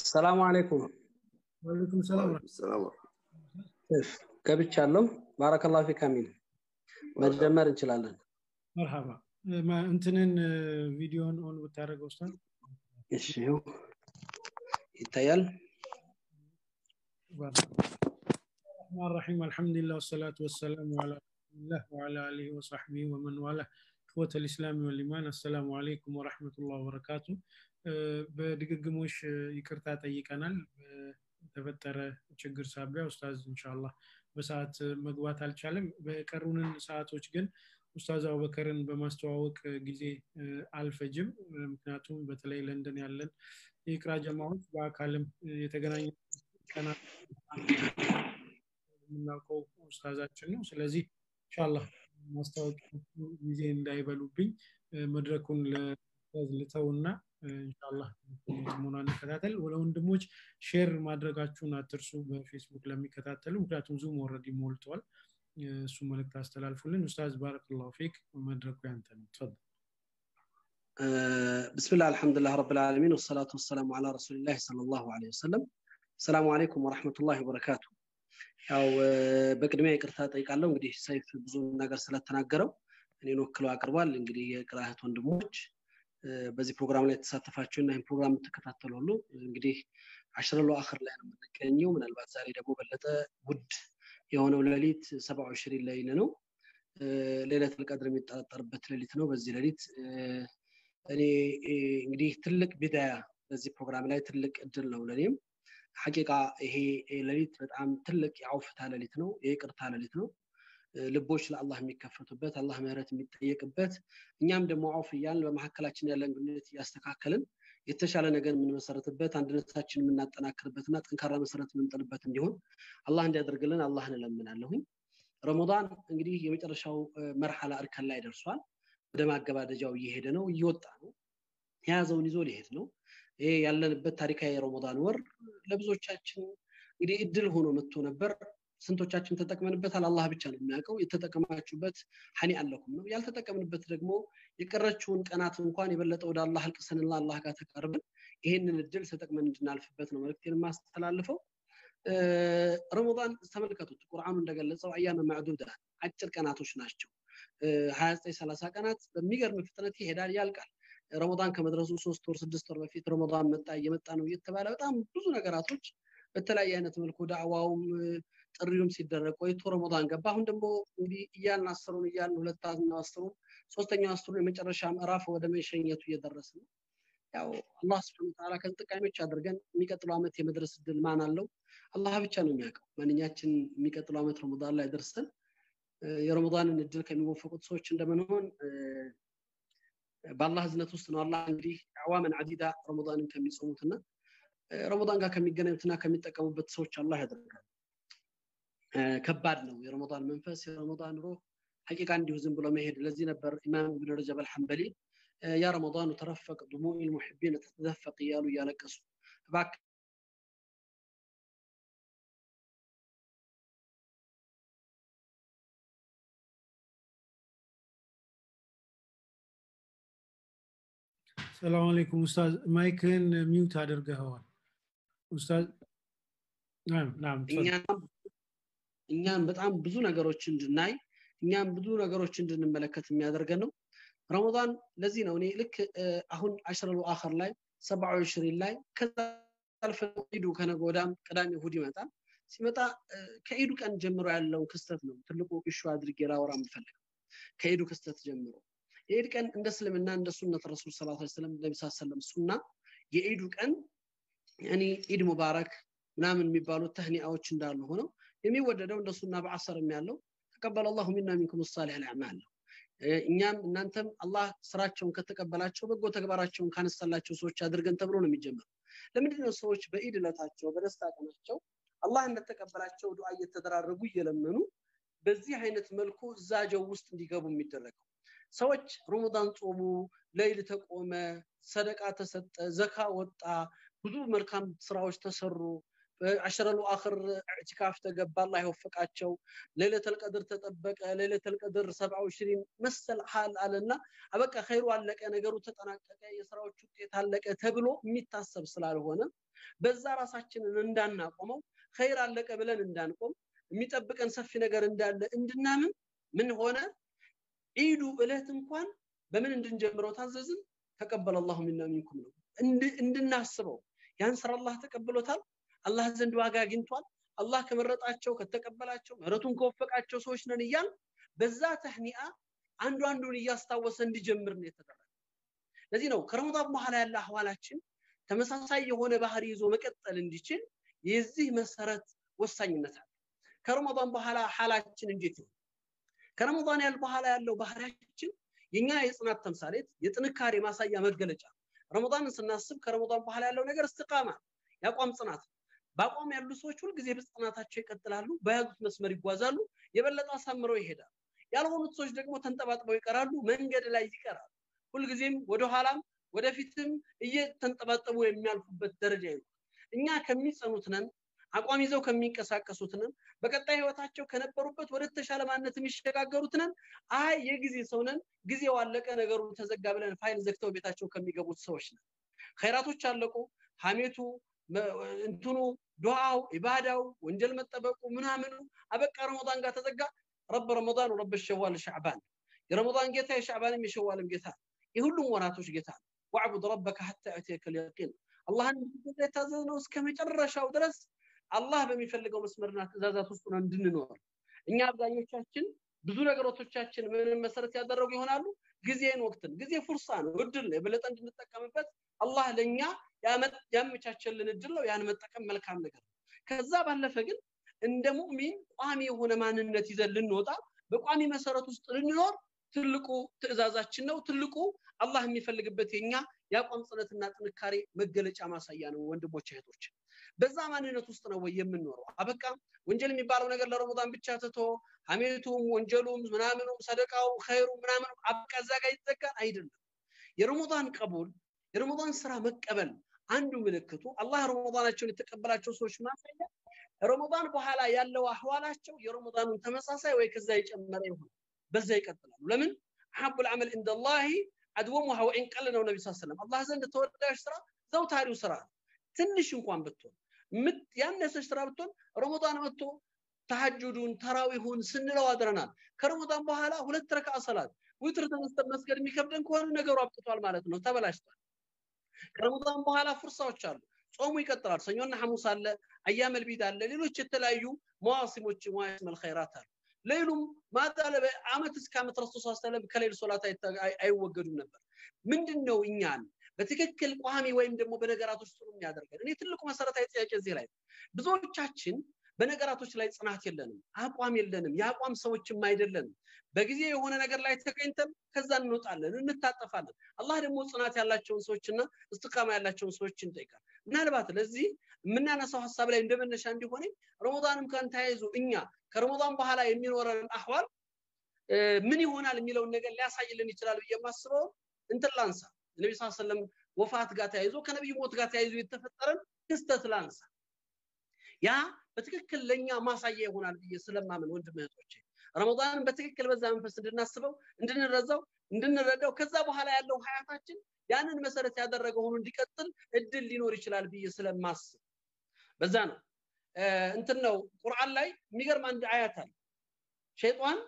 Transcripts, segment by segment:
ሰላሙ አለይኩም ወአለይኩም ሰላም ሰላም ገብቻለሁ ባረከላሁ ፊክ አሚን መጀመር እንችላለን መርሃባ እንትንን ቪዲዮን ኦን ብታደረገው ውስታን እሺ ይታያል الرحمن الرحيم الحمد لله والصلاة والسلام على رسول الله وعلى آله وصحبه ومن والاه إخوة الإسلام والإيمان السلام عليكم ورحمة الله وبركاته በድግግሞሽ ይቅርታ ጠይቀናል በተፈጠረ ችግር ሳቢያ ኡስታዝ እንሻላ በሰዓት መግባት አልቻለም በቀሩንን ሰዓቶች ግን ኡስታዝ አቡበከርን በማስተዋወቅ ጊዜ አልፈጅም ምክንያቱም በተለይ ለንደን ያለን የቅራ ጀማዎች በአካልም የተገናኘ ቀናት የምናውቀው ኡስታዛችን ነው ስለዚህ እንሻላ ማስታወቂያ ጊዜ እንዳይበሉብኝ መድረኩን ልተውና እንሻላ ጥሞና እንከታተል ለወንድሞች ሼር ማድረጋችሁን አትርሱ በፌስቡክ ለሚከታተሉ ምክንያቱም ዙም ወረድ ሞልተዋል እሱ መልእክት አስተላልፉልን ኡስታዝ ባረክላሁ ፊክ መድረኩ ያንተ ነው ተፈضل بسم الله الحمد لله رب العالمين والصلاة والسلام على رسول الله صلى الله عليه وسلم السلام عليكم ورحمة الله وبركاته ያው በቅድሚያ ይቅርታ ጠይቃለሁ እንግዲህ ሰይፍ ብዙ ነገር ስለተናገረው እኔን ወክለው አቅርቧል እንግዲህ የቅራህት ወንድሞች በዚህ ፕሮግራም ላይ የተሳተፋችሁ እና ይህን ፕሮግራም የምትከታተሉ ሁሉ እንግዲህ አሽረሎ አክር ላይ ነው የምንገኘው ምናልባት ዛሬ ደግሞ በለጠ ውድ የሆነው ሌሊት ሰብአዊ ሽሪን ሌሊት ነው ሌለት ልቀድር የሚጠረጠርበት ሌሊት ነው በዚህ ሌሊት እኔ እንግዲህ ትልቅ ቢዳያ በዚህ ፕሮግራም ላይ ትልቅ እድል ነው ለእኔም ሐቂቃ ይሄ ሌሊት በጣም ትልቅ የአውፍታ ሌሊት ነው የይቅርታ ሌሊት ነው ልቦች ለአላህ የሚከፈቱበት አላህ ምህረት የሚጠየቅበት እኛም ደግሞ አውፍ እያልን በመካከላችን ያለን ግንኙነት እያስተካከልን የተሻለ ነገር የምንመሰረትበት አንድነታችን የምናጠናክርበትና ጠንካራ መሰረት የምንጥልበት እንዲሆን አላህ እንዲያደርግልን አላህን እለምናለሁኝ ረመዳን እንግዲህ የመጨረሻው መርሐላ እርከን ላይ ደርሷል ወደ ማገባደጃው እየሄደ ነው እየወጣ ነው የያዘውን ይዞ ሊሄድ ነው ይሄ ያለንበት ታሪካዊ የረመዳን ወር ለብዙዎቻችን እንግዲህ እድል ሆኖ መጥቶ ነበር ስንቶቻችን ተጠቅመንበታል አላህ ብቻ ነው የሚያውቀው የተጠቀማችሁበት ሀኒ አለኩም ነው ያልተጠቀምንበት ደግሞ የቀረችውን ቀናት እንኳን የበለጠ ወደ አላህ አልቅሰንና አላህ ጋር ተቃርበን ይሄንን እድል ተጠቅመን እንድናልፍበት ነው መልክቴን የማስተላልፈው ረመዳን ተመልከቱት ቁርአኑ እንደገለጸው አያመ ማዕዱዳ አጭር ቀናቶች ናቸው ሀያ ዘጠኝ ሰላሳ ቀናት በሚገርም ፍጥነት ይሄዳል ያልቃል ረመዳን ከመድረሱ ሶስት ወር ስድስት ወር በፊት ረመዳን መጣ እየመጣ ነው እየተባለ በጣም ብዙ ነገራቶች በተለያየ አይነት መልኩ ዳዕዋውም ጥሪውም ሲደረግ ቆይቶ ረመዳን ገባ አሁን ደግሞ እንግዲህ እያልን አስሩን እያልን ሁለታና አስሩን ሶስተኛው አስሩን የመጨረሻ ምዕራፍ ወደ መሸኘቱ እየደረስ ነው ያው አላህ ስብን ተላ ከተጠቃሚዎች አድርገን የሚቀጥለው ዓመት የመድረስ እድል ማን አለው አላህ ብቻ ነው የሚያውቀው ማንኛችን የሚቀጥለው ዓመት ረመዳን ላይ ደርሰን የረመዳንን እድል ከሚወፈቁት ሰዎች እንደምንሆን በአላህ እዝነት ውስጥ ነው አላህ እንግዲህ አዋመን አዲዳ ረመዳንን ከሚጾሙትና ረመዳን ጋር ከሚገናኙትና ከሚጠቀሙበት ሰዎች አላህ ያደርጋል ከባድ ነው የረመዳን መንፈስ የረመዳን ሩህ ሐቂቃ እንዲሁ ዝም ብሎ መሄድ ለዚህ ነበር ኢማም ኢብኑ ረጀብ አልሐንበሊ ያ ረመዳኑ ተረፈቅ ድሙዕ ልሙሕቢን ተተደፈቅ እያሉ እያለቀሱ እባክህ ሰላም አለይኩም ኡስታዝ ማይክን ሚውት አድርገኸዋል ኡስታዝ እኛም በጣም ብዙ ነገሮች እንድናይ እኛም ብዙ ነገሮች እንድንመለከት የሚያደርገን ነው ረመዳን ለዚህ ነው እኔ ልክ አሁን አሽረሉ አኸር ላይ ሰብዓዊ ሽሪን ላይ ከዛ አልፈ ኢዱ ከነገ ወዳም ቅዳሜ እሁድ ይመጣል ሲመጣ ከኢዱ ቀን ጀምሮ ያለውን ክስተት ነው ትልቁ ኢሹ አድርጌ ላወራ የምፈልገው ከኢዱ ክስተት ጀምሮ የኢድ ቀን እንደ እስልምና እንደ ሱነት ረሱል ስ ሰለም ነቢ ሰለም ሱና የኢዱ ቀን ያኒ ኢድ ሙባረክ ምናምን የሚባሉት ተህኒአዎች እንዳሉ ሆነው የሚወደደው እንደ ሱና በአሰርም ያለው ተቀበለ አላሁ ሚና ሚንኩም ሳሊሕ ልአዕማል ነው እኛም እናንተም አላህ ስራቸውን ከተቀበላቸው በጎ ተግባራቸውን ካነሳላቸው ሰዎች አድርገን ተብሎ ነው የሚጀምረው ለምንድነው ሰዎች በኢድ ዕለታቸው በደስታ ቀናቸው አላህ እንደተቀበላቸው ዱዓ እየተደራረጉ እየለመኑ በዚህ አይነት መልኩ እዛጀው ውስጥ እንዲገቡ የሚደረገው ሰዎች ረመዳን ጾሙ ለይል ተቆመ ሰደቃ ተሰጠ ዘካ ወጣ ብዙ መልካም ስራዎች ተሰሩ አሸረሉ አኽር ኢዕቲካፍ ተገባ አላህ የወፈቃቸው ሌለተል ቀድር ተጠበቀ ሌለተል ቀድር ሰብዓ ሽሪን መሰል ሀል አለና አበቃ ኸይሩ አለቀ ነገሩ ተጠናቀቀ የስራዎች ውጤት አለቀ ተብሎ የሚታሰብ ስላልሆነ በዛ ራሳችንን እንዳናቆመው ኸይር አለቀ ብለን እንዳንቆም የሚጠብቀን ሰፊ ነገር እንዳለ እንድናምን ምን ሆነ ኢዱ እለት እንኳን በምን እንድንጀምረው ታዘዝን ተቀበለ አላሁ ሚና ሚንኩም ነው እንድናስበው ያን ስራ አላህ ተቀብሎታል አላህ ዘንድ ዋጋ አግኝቷል አላህ ከመረጣቸው ከተቀበላቸው ምህረቱን ከወፈቃቸው ሰዎች ነን እያል በዛ ተህኒአ አንዱ አንዱን እያስታወሰ እንዲጀምር ነው የተደረገ ለዚህ ነው ከረመዳን በኋላ ያለ አህዋላችን ተመሳሳይ የሆነ ባህሪ ይዞ መቀጠል እንዲችል የዚህ መሰረት ወሳኝነት አለ ከረመዳን በኋላ ሐላችን እንዴት ነው ከረመዳን ያል በኋላ ያለው ባህሪያችን የኛ የጽናት ተምሳሌት የጥንካሬ ማሳያ መገለጫ ረመዳንን ስናስብ ከረመዳን በኋላ ያለው ነገር እስትቃማ ያቋም ጽናት በአቋም ያሉ ሰዎች ሁልጊዜ በጽናታቸው ይቀጥላሉ በያዙት መስመር ይጓዛሉ የበለጠ አሳምረው ይሄዳሉ ያልሆኑት ሰዎች ደግሞ ተንጠባጥበው ይቀራሉ መንገድ ላይ ይቀራሉ ሁልጊዜም ወደኋላም ወደፊትም እየተንጠባጠቡ የሚያልፉበት ደረጃ ይኖራል እኛ ከሚጸኑት ነን አቋም ይዘው ከሚንቀሳቀሱት ነን በቀጣይ ህይወታቸው ከነበሩበት ወደ ተሻለ ማንነት የሚሸጋገሩት ነን አይ የጊዜ ሰው ነን ጊዜው አለቀ ነገሩ ተዘጋ ብለን ፋይል ዘግተው ቤታቸው ከሚገቡት ሰዎች ነን ኸይራቶች አለቁ ሀሜቱ እንትኑ ዱዓው ኢባዳው ወንጀል መጠበቁ ምናምኑ አበቃ ረመዳን ጋር ተዘጋ ረብ ረመዳን ረብ ሸዋል ሻዕባን የረመዳን ጌታ የሻዕባንም የሸዋልም ጌታ የሁሉም ወራቶች ጌታ ዋዕቡድ ረበከ ሐታ ያእትየከ ልየቂን አላህን የታዘዝ ነው እስከ መጨረሻው ድረስ አላህ በሚፈልገው መስመርና ትእዛዛት ውስጥ ነው እንድንኖር እኛ አብዛኞቻችን ብዙ ነገሮቶቻችን ምንም መሰረት ያደረጉ ይሆናሉ ጊዜን ወቅትን ጊዜ ፉርሳ ነው እድል ነው የበለጠ እንድንጠቀምበት አላህ ለኛ ያመቻቸልን እድል ነው ያን መጠቀም መልካም ነገር ነው ከዛ ባለፈ ግን እንደ ሙእሚን ቋሚ የሆነ ማንነት ይዘን ልንወጣ በቋሚ መሰረት ውስጥ ልንኖር ትልቁ ትእዛዛችን ነው ትልቁ አላህ የሚፈልግበት የኛ የአቋም ጽነትና ጥንካሬ መገለጫ ማሳያ ነው ወንድሞች እህቶች በዛ ማንነት ውስጥ ነው ወይ የምንኖረው አበቃ ወንጀል የሚባለው ነገር ለረመዳን ብቻ ትቶ ሀሜቱም ወንጀሉም ምናምኑም ሰደቃው ኸይሩ ምናምኑ አበቃ እዛ ጋር ይዘጋል አይደለም የረመዳን ቀቡል የረመዳን ስራ መቀበል አንዱ ምልክቱ አላህ ረመዳናቸውን የተቀበላቸው ሰዎች ማሳያ ረመዳን በኋላ ያለው አህዋላቸው የረመዳኑን ተመሳሳይ ወይ ከዛ የጨመረ ይሆናል በዛ ይቀጥላሉ ለምን አሐቡ ልዓመል እንደ ላህ አድወሙሃ ወኢን ቀል ነው ነቢ ሰለም አላህ ዘንድ ተወዳጅ ስራ ዘውታሪው ስራ ትንሽ እንኳን ብትሆን ያነሰች ስራ ብትሆን ረመዳን መጥቶ ተሐጁዱን ተራዊሁን ስንለው አድረናል ከረመዳን በኋላ ሁለት ረካ ሰላት ዊትር ተነስተን መስገድ የሚከብደን ከሆነ ነገሩ አብቅቷል ማለት ነው ተበላሽቷል ከረመዳን በኋላ ፍርሳዎች አሉ ጾሙ ይቀጥላል ሰኞና ሐሙስ አለ አያመል ቢድ አለ ሌሎች የተለያዩ መዋሲሞች መዋሲመል ኸይራት አሉ ሌሉም ማታ አመት እስከ አመት ረሱል ስ ሰለም ከሌል ሶላት አይወገዱም ነበር ምንድን ነው እኛን በትክክል ቋሚ ወይም ደግሞ በነገራቶች ጥሩ የሚያደርገን እኔ ትልቁ መሰረታዊ ጥያቄ እዚህ ላይ ብዙዎቻችን በነገራቶች ላይ ጽናት የለንም አቋም የለንም የአቋም ሰዎችም አይደለንም በጊዜ የሆነ ነገር ላይ ተገኝተን ከዛ እንወጣለን እንታጠፋለን አላህ ደግሞ ጽናት ያላቸውን ሰዎችና እስትቃማ ያላቸውን ሰዎች እንጠይቃል ምናልባት ለዚህ የምናነሳው ሀሳብ ላይ እንደመነሻ እንዲሆነ ረመዳንም ከን ተያይዞ እኛ ከረመዳን በኋላ የሚኖረን አህዋል ምን ይሆናል የሚለውን ነገር ሊያሳይልን ይችላል ብዬ የማስበው እንትን ላንሳ ነቢ ስ ሰለም ወፋት ጋር ተያይዞ ከነቢዩ ሞት ጋር ተያይዞ የተፈጠረን ክስተት ላንሳ ያ በትክክል ለእኛ ማሳያ ይሆናል ብዬ ስለማምን ወንድም እህቶቼ ረመዳንን በትክክል በዛ መንፈስ እንድናስበው እንድንረዛው እንድንረዳው ከዛ በኋላ ያለው ሀያታችን ያንን መሰረት ያደረገ ሆኖ እንዲቀጥል እድል ሊኖር ይችላል ብዬ ስለማስብ በዛ ነው እንትን ነው ቁርአን ላይ የሚገርም አንድ አያት አለ ሸይጣን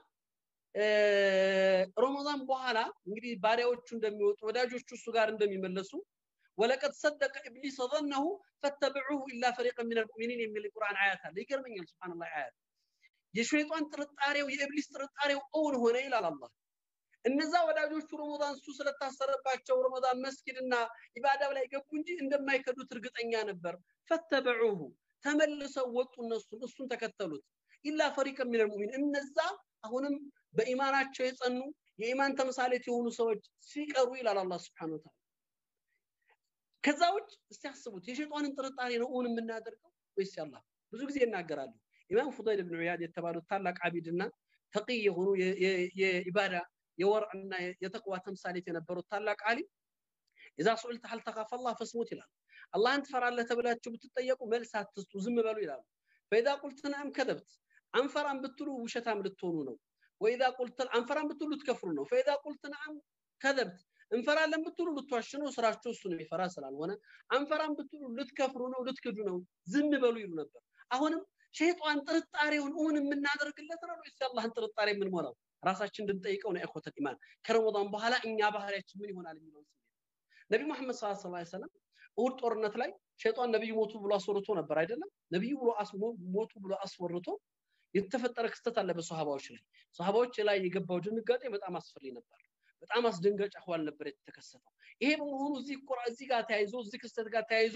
ረመዳን በኋላ እንግዲህ ባሪያዎቹ እንደሚወጡ ወዳጆቹ እሱ ጋር እንደሚመለሱ ወለቀድ ሰደቀ ኢብሊስ ظنه فاتبعوه الا فريقا من المؤمنين የሚል ቁርአን አያት አለ ይገርመኛል ሱብሃንአላህ አያት የሸይጣን ጥርጣሬው የኢብሊስ ጥርጣሬው እውን ሆነ ይላል አላህ እነዛ ወዳጆቹ ረመዳን እሱ ስለታሰረባቸው ረመዳን መስጊድና ኢባዳው ላይ ገቡ እንጂ እንደማይከዱት እርግጠኛ ነበር ፈተበዑሁ ተመልሰው ወጡ እነሱ እሱን ተከተሉት ኢላ ፈሪቀ ሚነል ሙእሚን እነዛ አሁንም በኢማናቸው የጸኑ የኢማን ተምሳሌት የሆኑ ሰዎች ሲቀሩ ይላል አላህ ስብሐነ ወተዓላ ከዛ ውጭ እስቲ አስቡት የሸይጣንን ጥርጣሬ ነው እውን የምናደርገው ወይስ ያላህ ብዙ ጊዜ ይናገራሉ ኢማም ፉዳይል ብን ዒያድ የተባሉት ታላቅ አቢድና ተቂይ የሆኑ የኢባዳ የወርዕና የተቅዋ ተምሳሌት የነበሩት ታላቅ አሊም ኢዛ ሱዕልተ ሀል ተኻፈ አላህ ፈስሙት ይላል አላህን ትፈራለህ ተብላችሁ ብትጠየቁ መልስ አትስጡ ዝም በሉ ይላሉ ፈኢዛ ቁልት ነዓም ከዘብት አንፈራም ብትሉ ውሸታም ልትሆኑ ነው ወኢዛ ቁልት አንፈራም ብትሉ ልትከፍሩ ነው ፈኢዛ ቁልት ነዓም ከዘብት እንፈራለን ብትሉ ልትዋሽ ነው ስራችሁ እሱ ነው የሚፈራ ስላልሆነ አንፈራም ብትሉ ልትከፍሩ ነው ልትክዱ ነው ዝም በሉ ይሉ ነበር አሁንም ሸይጣን ጥርጣሬውን እውን የምናደርግለት ነው ወይስ የአላህን ጥርጣሬ የምንሞላው ራሳችን እንድንጠይቀው ነው ኢኹወተል ኢማን ከረመዳን በኋላ እኛ ባህሪያችን ምን ይሆናል የሚለውን ስሜት ነቢ መሐመድ ሰለላሁ ዐለይሂ ወሰለም እሁድ ጦርነት ላይ ሸይጣን ነብዩ ሞቱ ብሎ አስወርቶ ነበር አይደለም ነብዩ ብሎ ሞቱ ብሎ አስወርቶ የተፈጠረ ክስተት አለ በሰሃባዎች ላይ ሰሃባዎች ላይ የገባው ድንጋጤ በጣም አስፈሪ ነበር በጣም አስደንጋጭ አህዋል ነበር የተከሰተው ይሄ በመሆኑ እዚህ ቁራ እዚህ ጋር ተያይዞ እዚህ ክስተት ጋር ተያይዞ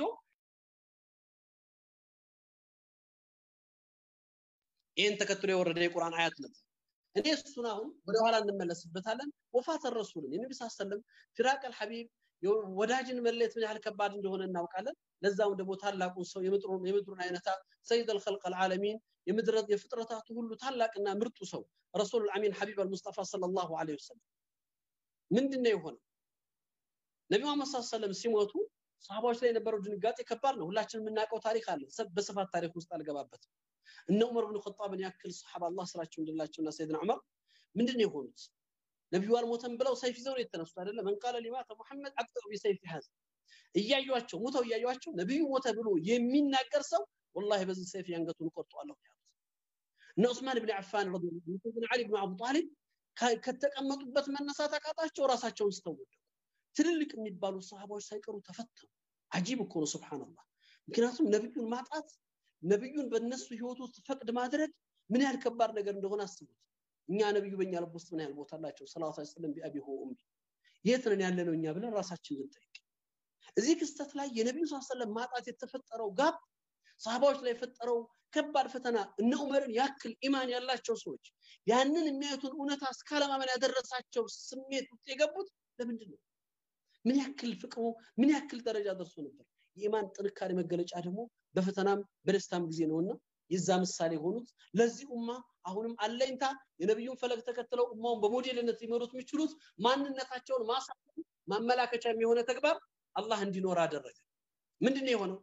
ይህን ተከትሎ የወረደ የቁርአን አያት ነበር እኔ እሱን አሁን ወደ ኋላ እንመለስበታለን ወፋተ ረሱልን የነቢ ስ ሰለም ፊራቅ አልሐቢብ ወዳጅን መለየት ምን ያህል ከባድ እንደሆነ እናውቃለን ለዛም ደግሞ ታላቁን ሰው የምድሩን አይነታ ሰይድ አልኸልቅ አልዓለሚን የፍጥረታቱ ሁሉ ታላቅና ምርጡ ሰው ረሱል አሚን ሐቢብ አልሙስጠፋ ሰለላሁ ዐለይሂ ወሰለም ምንድነው የሆነው ነቢ መሐመድ ስ ሰለም ሲሞቱ ሰሃባዎች ላይ የነበረው ድንጋጤ ከባድ ነው ሁላችን የምናውቀው ታሪክ አለ በስፋት ታሪክ ውስጥ አልገባበትም እነ ዑመር ብን ኸጣብን ያክል ሰሓባ አላህ ስራቸው እንድላቸውና ሰይድና ዑመር ምንድን ነው የሆኑት ነቢዩ አልሞተም ብለው ሰይፍ ይዘው ነው የተነሱት አይደለ መን ቃለ ሊማተ ሙሐመድ አቅጠሩ ቢሰይፍ ሀዝ እያዩቸው ሙተው እያዩቸው ነቢዩ ሞተ ብሎ የሚናገር ሰው ወላሂ በዚህ ሰይፍ ያንገቱን ቆርጠዋለሁ ያሉት እነ ዑስማን ብን ዓፋን ረዲየላሁ ዓሊ ብን አቡ ጣሊብ ከተቀመጡበት መነሳት አቃጣቸው ራሳቸውን ስተወደቁ ትልልቅ የሚባሉ ሰሃባዎች ሳይቀሩ ተፈተኑ አጂብ እኮ ነው ስብሓንላህ ምክንያቱም ነቢዩን ማጣት ነቢዩን በእነሱ ህይወት ውስጥ ፈቅድ ማድረግ ምን ያህል ከባድ ነገር እንደሆነ አስቡት እኛ ነቢዩ በእኛ ልብ ውስጥ ምን ያህል ቦታ አላቸው ሰላት ስለም ቢአቢ ሆ ኡሚ የት ነን ያለ ነው እኛ ብለን ራሳችን ልንጠይቅ እዚህ ክስተት ላይ የነቢዩ ስ ሰለም ማጣት የተፈጠረው ጋብ ሰሃባዎች ላይ የፈጠረው ከባድ ፈተና እነ ዑመርን ያክል ኢማን ያላቸው ሰዎች ያንን የሚያዩትን እውነታ እስካለማመን ያደረሳቸው ስሜት ውስጥ የገቡት ለምንድን ነው ምን ያክል ፍቅሩ ምን ያክል ደረጃ ደርሶ ነበር የኢማን ጥንካሬ መገለጫ ደግሞ በፈተናም በደስታም ጊዜ ነውና የዛ ምሳሌ የሆኑት ለዚህ ኡማ አሁንም አለኝታ የነቢዩን ፈለግ ተከትለው ኡማውን በሞዴልነት ሊመሩት የሚችሉት ማንነታቸውን ማሳ ማመላከቻ የሆነ ተግባር አላህ እንዲኖር አደረገ ምንድን የሆነው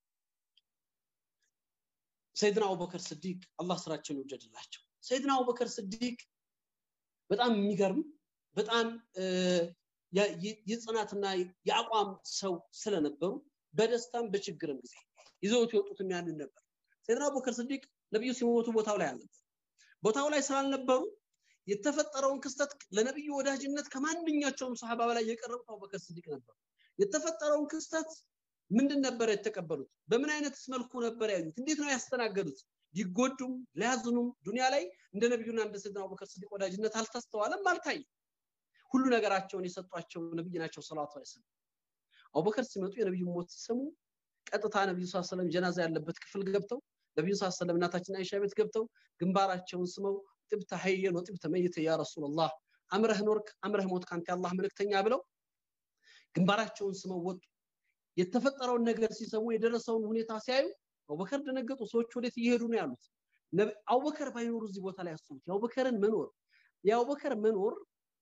ሰይድና አቡበከር ስዲቅ አላህ ስራቸውን ይውደድላቸው ሰይድና አቡበከር ስዲቅ በጣም የሚገርም በጣም የጽናትና የአቋም ሰው ስለነበሩ በደስታም በችግርም ጊዜ ይዘውት የወጡትም ያንን ነበር ሰይድና አቡበከር ስዲቅ ነቢዩ ሲሞቱ ቦታው ላይ አልነበር ቦታው ላይ ስላልነበሩ የተፈጠረውን ክስተት ለነቢዩ ወዳጅነት ከማንኛቸውም ሰሃባ በላይ የቀረቡት አቡበከር ስዲቅ ነበሩ የተፈጠረውን ክስተት ምንድን ነበር የተቀበሉት በምን አይነትስ መልኩ ነበር ያዩት እንዴት ነው ያስተናገዱት ሊጎዱም ሊያዝኑም ዱንያ ላይ እንደ ነቢዩና እንደ ሰይድና አቡበከር ስዲቅ ወዳጅነት አልተስተዋለም አልታየም ሁሉ ነገራቸውን የሰጧቸው ነብይ ናቸው ሰላቱ ዐለይሂ አቡበከር ሲመጡ የነብዩ ሞት ሲሰሙ ቀጥታ ነብዩ ስ ሰለም ጀናዛ ያለበት ክፍል ገብተው ነብዩ ስ ሰለም እናታችን አይሻ ቤት ገብተው ግንባራቸውን ስመው ጥብተ ሀየን ወጥብተ መይተ ያ ረሱላላህ አምረህ ኖርክ አምረህ ሞት ካንተ አላህ መልእክተኛ ብለው ግንባራቸውን ስመው ወጡ የተፈጠረውን ነገር ሲሰሙ የደረሰውን ሁኔታ ሲያዩ አቡበከር ደነገጡ ሰዎች ወዴት እየሄዱ ነው ያሉት አቡበከር ባይኖሩ እዚህ ቦታ ላይ ያስቡት የአቡበከርን መኖር የአቡበከር መኖር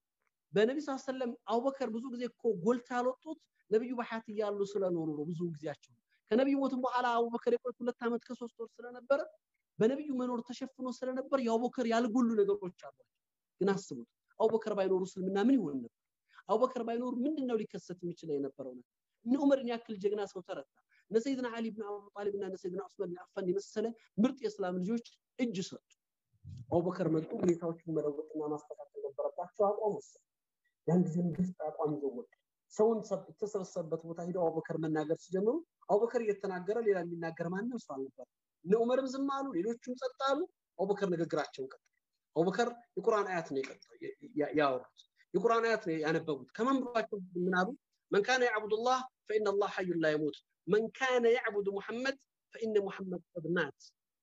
በነቢ ስ ሰለም አቡበከር ብዙ ጊዜ እኮ ጎልታ ያልወጡት ነቢዩ በሐያት እያሉ ስለኖሩ ነው ብዙ ጊዜያቸው ከነቢዩ ሞትም በኋላ አቡበከር የቆዩት ሁለት ዓመት ከሶስት ወር ስለነበረ በነቢዩ መኖር ተሸፍኖ ስለነበር የአቡበከር ያልጎሉ ነገሮች አሏቸው ግን አስቡት አቡበከር ባይኖሩ እስልምና ምን ይሆን ነበር አቡበከር ባይኖሩ ምንድን ነው ሊከሰት የሚችለው የነበረው ነገር እነ ዑመርን ያክል ጀግና ሰው ተረታ እነ ሰይድና አሊ ብን አቡ ጣሊብ እና እነ ሰይድና ዑስማን ብን አፋን የመሰለ ምርጥ የእስላም ልጆች እጅ ሰጡ አቡበከር መጡ ሁኔታዎችን መለወጥና ማስተካከል ነበረባቸው አቋም ወሰዱ ያን ጊዜም ግልጽ አቋም ይዘው ወጡ ሰውን የተሰበሰበበት ቦታ ሂደው አቡበከር መናገር ሲጀምሩ አቡበከር እየተናገረ ሌላ የሚናገር ማንም ሰው አልነበር እነ ዑመርም ዝም አሉ ሌሎቹም ጸጥ አሉ አቡበከር ንግግራቸውን ቀጠሉ አቡበከር የቁርአን አያት ነው ያወሩት የቁርአን አያት ነው ያነበቡት ከመንበባቸው ምን አሉ من كان يعبد الله فإن الله حي لا يموت من كان يعبد محمد فإن محمد قد مات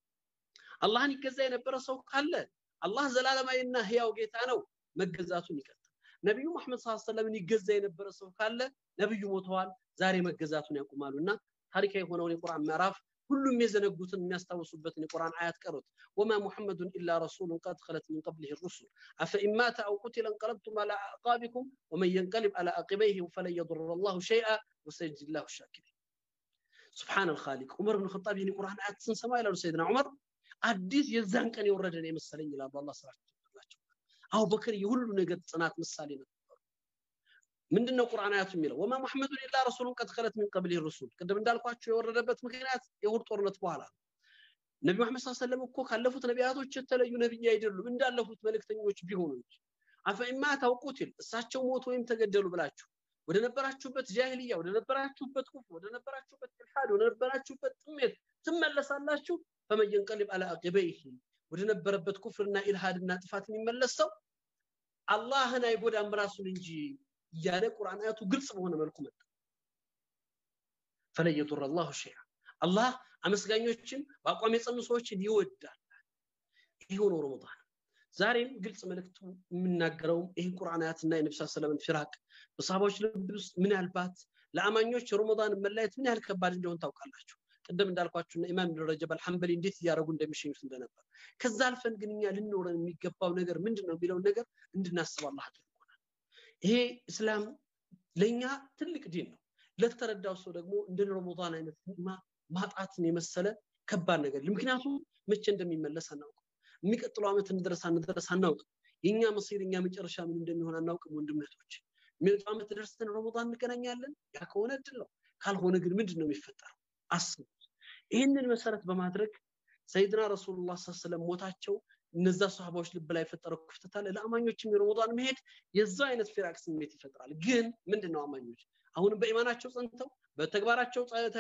አላህን ይገዛ የነበረ ሰው ካለ አላህ ዘላለማዊና ህያው ጌታ ነው መገዛቱን ይቀጥል ነቢዩ መሐመድ ስ ሰለምን ይገዛ የነበረ ሰው ካለ ነቢዩ ሞተዋል ዛሬ መገዛቱን ያቁማሉ እና ታሪካዊ የሆነውን የቁርአን ምዕራፍ ሁሉም የዘነጉትን የሚያስታውሱበትን የቁርአን አያት ቀሩት ወማ ሙሐመዱን ኢላ ረሱሉን ቀድ ኸለት ሚን ቀብሊህ ሩሱል አፈኢን ማተ አው ቁቲለ እንቀለብቱም አላ አዕቃቢኩም ወመን የንቀልብ አላ አቂበይህ ፈለን የضر الله شيئا وسيجزي الله الشاكرين ሱብሓን አልኻሊቅ ዑመር ብን ኸጣብ ይህን ቁርአን አያት ስንሰማ ይላሉ ሰይድና ዑመር አዲስ የዛን ቀን የወረደ ነው የመሰለኝ ይላሉ አላህ ስራቸው ይላቸው አቡበክር የሁሉ ነገር ጽናት ምሳሌ ነበሩ ምንድነው ቁርአን አያቱ የሚለው ወማ ሙሐመዱን ኢላ ረሱሉን ቀድ ኸለት ሚን ቀብሊህ ሩሱል ቅድም እንዳልኳቸው የወረደበት ምክንያት የሁድ ጦርነት በኋላ ነው ነቢ መሐመድ ስ ሰለም እኮ ካለፉት ነቢያቶች የተለዩ ነቢይ አይደሉም እንዳለፉት መልእክተኞች ቢሆኑ እንጂ አፈኢማ ታውቁትል እሳቸው ሞቱ ወይም ተገደሉ ብላችሁ ወደ ነበራችሁበት ጃሂልያ ወደ ነበራችሁበት ኩፍር ወደ ነበራችሁበት ኢልሓድ ወደ ነበራችሁበት ጥሜት ትመለሳላችሁ ፈመን የንቀልብ አላ አቂበይህ ወደ ነበረበት ኩፍርና ኢልሃድና ጥፋት የሚመለስ ሰው አላህን አይጎዳም ራሱን እንጂ እያለ ቁርአን አያቱ ግልጽ በሆነ መልኩ መጣ ፈለን የዱር አላሁ ሸይአ አላህ አመስጋኞችን በአቋም የጸኑ ሰዎችን ይወዳል ይህ ሆኖ ረመዳን ዛሬም ግልጽ መልእክቱ የምናገረውም ይህ ቁርአን አያትና የነብስ ሰለምን ፊራቅ በሰሃባዎች ልብ ውስጥ ምናልባት ለአማኞች ረመዳን መለየት ምን ያህል ከባድ እንደሆን ታውቃላችሁ ቅድም እንዳልኳችሁና ኢማም ኢብኑ ረጀብ አልሐንበሊ እንዴት እያደረጉ እንደሚሸኙት እንደነበር ከዛ አልፈን ግን እኛ ልንኖረን የሚገባው ነገር ምንድን ነው የሚለውን ነገር እንድናስብ አላህ አድርጎናል ይሄ እስላም ለእኛ ትልቅ ዲን ነው ለተረዳው ሰው ደግሞ እንደ ረመዳን አይነት ኒዕማ ማጣትን የመሰለ ከባድ ነገር ምክንያቱም መቼ እንደሚመለስ አናውቅም የሚቀጥለው ዓመት እንድረስ አንድረስ አናውቅም የእኛ መሲር የኛ መጨረሻ ምን እንደሚሆን አናውቅም ወንድመቶች የሚመጣው ዓመት ደርሰን ረመዳን እንገናኛለን ያ ከሆነ እድል ነው ካልሆነ ግን ምንድን ነው የሚፈጠረው አስቡት ይህንን መሰረት በማድረግ ሰይድና ረሱሉላህ ሰለም ሞታቸው እነዛ ሰሃባዎች ልብ ላይ የፈጠረው ክፍተት አለ ለአማኞችም የረመዳን መሄድ የዛ አይነት ፊራቅ ስሜት ይፈጥራል ግን ምንድን ነው አማኞች አሁንም በኢማናቸው ጸንተው በተግባራቸው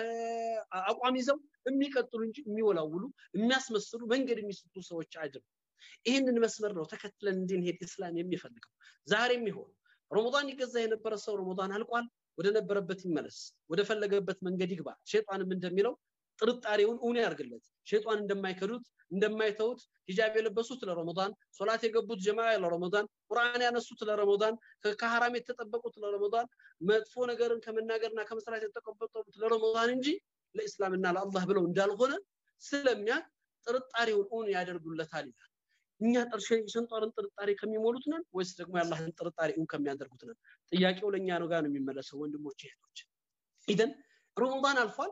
አቋም ይዘው የሚቀጥሉ እንጂ የሚወላውሉ የሚያስመስሉ መንገድ የሚስቱ ሰዎች አይደሉም ይህንን መስመር ነው ተከትለን እንድንሄድ እስላም የሚፈልገው ዛሬም ይሆን ረመዳን ይገዛ የነበረ ሰው ረመዳን አልቋል ወደ ነበረበት ይመለስ ወደ ፈለገበት መንገድ ይግባ ሸይጣንም እንደሚለው ጥርጣሬውን እውን ያርግለት ሸይጣን እንደማይከዱት እንደማይተውት ሂጃብ የለበሱት ለረመዳን ሶላት የገቡት ጀማ ለረመዳን ቁርአን ያነሱት ለረመዳን ከሐራም የተጠበቁት ለረመዳን መጥፎ ነገርን ከመናገርና ከመስራት የተቆጠቡት ለረመዳን እንጂ ለእስላምና ለአላህ ብለው እንዳልሆነ ስለሚያቅ ጥርጣሬውን እውን ያደርጉለታል ይላል እኛ ሸንጧርን ጥርጣሬ ከሚሞሉት ነን ወይስ ደግሞ የአላህን ጥርጣሬ እውን ከሚያደርጉት ነን ጥያቄው ለእኛ ነው ጋር ነው የሚመለሰው ወንድሞች እህቶች ኢደን ረመዳን አልፏል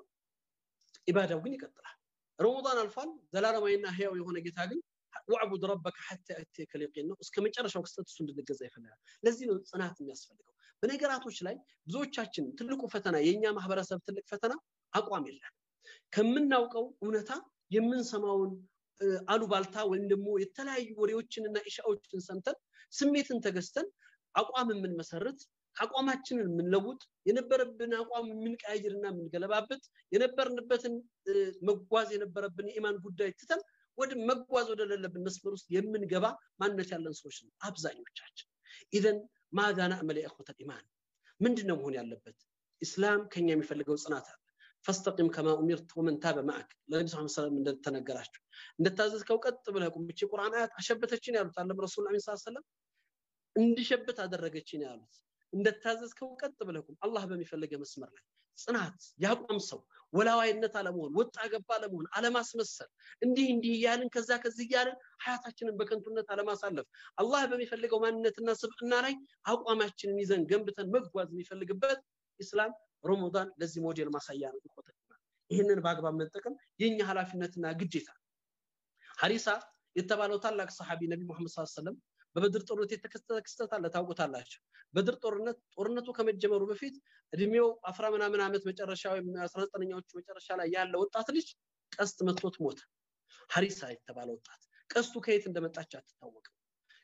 ኢባዳው ግን ይቀጥላል ረመዳን አልፏል ዘላለማዊና ህያው የሆነ ጌታ ግን ወዕቡድ ረበከ ሐታ ያእቲየከ ልየቂን ነው እስከ መጨረሻው ክስተት እሱ እንድንገዛ ይፈልጋል ለዚህ ነው ጽናት የሚያስፈልገው በነገራቶች ላይ ብዙዎቻችን ትልቁ ፈተና የእኛ ማህበረሰብ ትልቅ ፈተና አቋም የለን ከምናውቀው እውነታ የምንሰማውን አሉባልታ ወይም ደግሞ የተለያዩ ወሬዎችንና ኢሻዎችን ሰምተን ስሜትን ተገዝተን አቋም የምንመሰርት አቋማችንን የምንለውጥ የነበረብን አቋም የምንቀያይርና የምንገለባበት የነበርንበትን መጓዝ የነበረብን የኢማን ጉዳይ ትተን ወደ መጓዝ ወደሌለብን መስመር ውስጥ የምንገባ ማንነት ያለን ሰዎች ነው አብዛኞቻችን ኢዘን ማዛ ናዕመል የእኹተ ኢማን ምንድን ነው መሆን ያለበት ኢስላም ከኛ የሚፈልገው ጽናት አለ ፈስተቂም ከማ ኡሚርት ወመን ታበ ማዕክ ለነቢ ስ ሰለም እንደተነገራቸው እንደታዘዝከው ቀጥ ብለህ ቁም እቺ ቁርአን አያት አሸበተችን ያሉት አለም ረሱል አሚን ሰለም እንዲሸብት አደረገችን ያሉት እንደታዘዝከው ቀጥ ብለህ ቁም አላህ በሚፈልገ መስመር ላይ ጽናት ያቋም ሰው ወላዋይነት አለመሆን ወጣ ገባ አለመሆን አለማስመሰል እንዲህ እንዲህ እያልን ከዛ ከዚህ እያልን ሀያታችንን በከንቱነት አለማሳለፍ አላህ በሚፈልገው ማንነትና ስብዕና ላይ አቋማችንን ይዘን ገንብተን መጓዝ የሚፈልግበት ኢስላም ረመዳን ለዚህ ሞዴል ማሳያ ነው ይቆጠናል ይህንን በአግባብ መጠቀም የኛ ኃላፊነትና ግዴታ ሀሪሳ የተባለው ታላቅ ሰሓቢ ነቢ ሙሐመድ ስ ሰለም በበድር ጦርነት የተከሰተ ክስተት አለ ታውቁታላችሁ በድር ጦርነት ጦርነቱ ከመጀመሩ በፊት እድሜው አስራ ምናምን ዓመት መጨረሻ ወይም አስራ ዘጠነኛዎቹ መጨረሻ ላይ ያለ ወጣት ልጅ ቀስት መቶት ሞተ ሀሪሳ የተባለ ወጣት ቀስቱ ከየት እንደመጣች አትታወቅም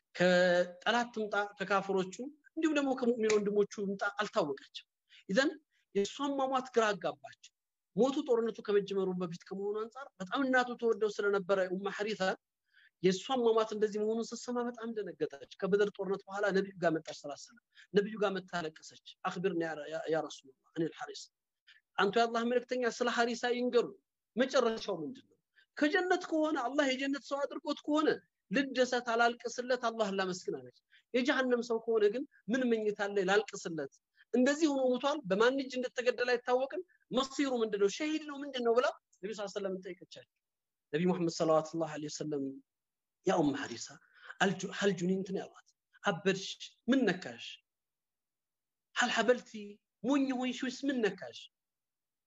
ከጠላት ትምጣ ከካፍሮቹ እንዲሁም ደግሞ ከሙእሚን ወንድሞቹ ምጣ አልታወቀችም ይዘን የእሷን ማሟት ግራ አጋባቸው ሞቱ ጦርነቱ ከመጀመሩ በፊት ከመሆኑ አንጻር በጣም እናቱ ተወደው ስለነበረ ኡማ ሐሪታ የእሷን ማማት እንደዚህ መሆኑን ስትሰማ በጣም ደነገጠች ከበደር ጦርነት በኋላ ነቢዩ ጋር መጣች ስላሰለ ነቢዩ ጋር መታለቀሰች አክብርኒ ያ ረሱላህ እኔ ልሐሪስ አንቱ የአላህ መልእክተኛ ስለ ሐሪሳ ይንገሩ መጨረሻው ምንድን ነው ከጀነት ከሆነ አላህ የጀነት ሰው አድርጎት ከሆነ ልደሰት አላልቅስለት አላህ ላመስግን አለች የጀሃነም ሰው ከሆነ ግን ምን መኝታ ላይ ላልቅስለት እንደዚህ ሆኖ ሙቷል በማን እጅ እንደተገደለ አይታወቅም መሲሩ ምንድነው ሸሂድ ነው ምንድነው ብላ ነቢ ስ ሰለም ጠይቀቻቸው ነቢ ሙሐመድ ሰለዋት ላ ወሰለም ያ ኡም ሐሪሳ ሀል ጁኒንት ነው ያሏት አበድሽ ምን ነካሽ ሀል ሀበልቲ ሞኝ ሆንሽ ወይስ ምን ነካሽ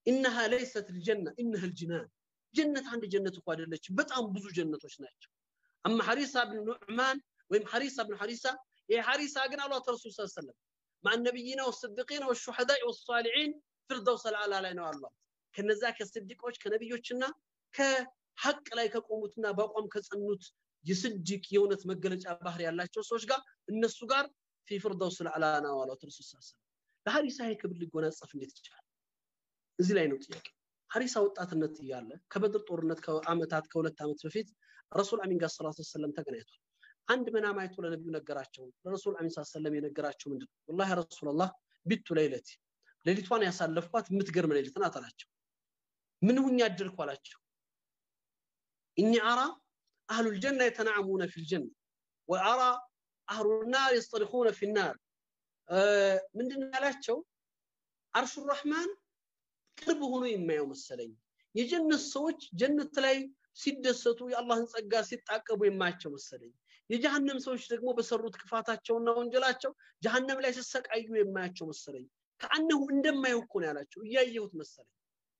ኢነሃ ለይሰት ልጀና ኢነህ ልጅናን ጀነት አንድ ጀነት እኮ አይደለችም በጣም ብዙ ጀነቶች ናቸው አማ ሐሪሳ ብን ኑዕማን ወይም ሐሪሳ ብን ሐሪሳ ይሄ ሐሪሳ ግን አሏት ረሱል ስ ሰለም مع النبيين والصديقين والشهداء والصالحين ፊርደውስ አልአላ ላይ ነው አሏት ከነዛ ከስዲቆች ከነቢዮችና ከሐቅ ላይ ከቆሙትና በአቋም ከጸኑት የስድቅ የእውነት መገለጫ ባህር ያላቸው ሰዎች ጋር እነሱ ጋር ፊ ፊርደውስ አልአላ ነው አሏት ረሱል ስ ሰለም ለሀሪሳ ይሄ ክብር ሊጎናጸፍ እንዴት ይችላል እዚህ ላይ ነው ጥያቄ ሀሪሳ ወጣትነት እያለ ከበድር ጦርነት ከአመታት ከሁለት ዓመት በፊት ረሱል አሚን ጋር ሰላት ሰለም ተገናኝቷል አንድ መናም አይቶ ለነቢዩ ነገራቸው ለረሱል አሚን ሰለም የነገራቸው ምንድን ነው ወላሂ ረሱላላህ ቢቱ ለይለቲ ሌሊቷን ያሳለፍኳት የምትገርም ሌሊት ናት አላቸው ምን ሁኛ አደርኩ አላቸው እኒ አራ አህሉ ልጀና የተናዕሙነ ፊ ልጀና ወአራ አህሉ ናር የስጠሪኹነ ፊ ናር ምንድን ያላቸው አርሹ ረሕማን ቅርብ ሆኖ የማየው መሰለኝ የጀነት ሰዎች ጀነት ላይ ሲደሰቱ የአላህን ጸጋ ሲጣቀቡ የማያቸው መሰለኝ የጀሃነም ሰዎች ደግሞ በሰሩት ክፋታቸውና ወንጀላቸው ጀሃነም ላይ ሲሰቃዩ የማያቸው መሰለኝ ከአነሁ እንደማየው እኮ ነው ያላቸው እያየሁት መሰለኝ